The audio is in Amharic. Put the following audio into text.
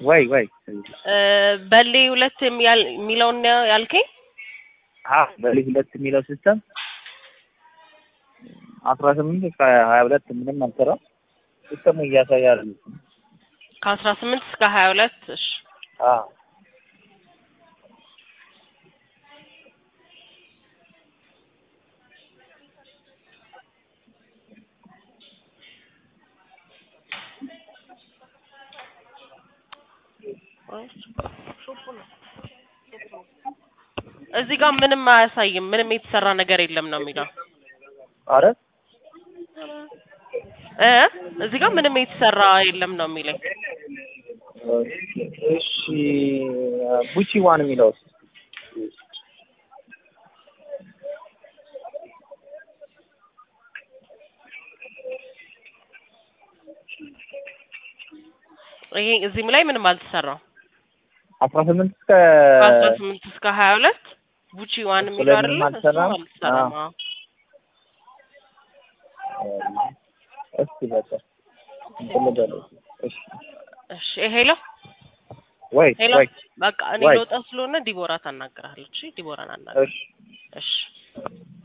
ወይ ወይ እ በሌ ሁለት የሚያል- የሚለውን ነው ያልከኝ? አ በልጅ ሁለት የሚለው ሲስተም አስራ ስምንት እስከ ሀያ ሁለት ምንም አልሰራም። ሲስተሙ እያሳያል። ከአስራ ስምንት እስከ ሀያ ሁለት እሺ አ እዚህ ጋር ምንም አያሳይም። ምንም የተሰራ ነገር የለም ነው የሚለው አረ እ እዚህ ጋር ምንም የተሰራ የለም ነው የሚለኝ። እሺ ቡቺ ዋን የሚለው ይሄ እዚህም ላይ ምንም አልተሰራም። አስራ ስምንት እስከ ከአስራ ስምንት እስከ ሀያ ሁለት ቡቺ ዋን እሱ የሚለው ላይ አይደለ? ምንም እሱም አልተሰራም? አልተሰራም። አዎ። እስኪ በቃ እንፈልጋለን። እሺ እሺ ሄሎ ወይ ሄሎ ወይ በቃ እኔ ወይ። ልወጣ ስለሆነ ዲቦራ ታናግራለች። እሺ ዲቦራን አናግር። እሺ እሺ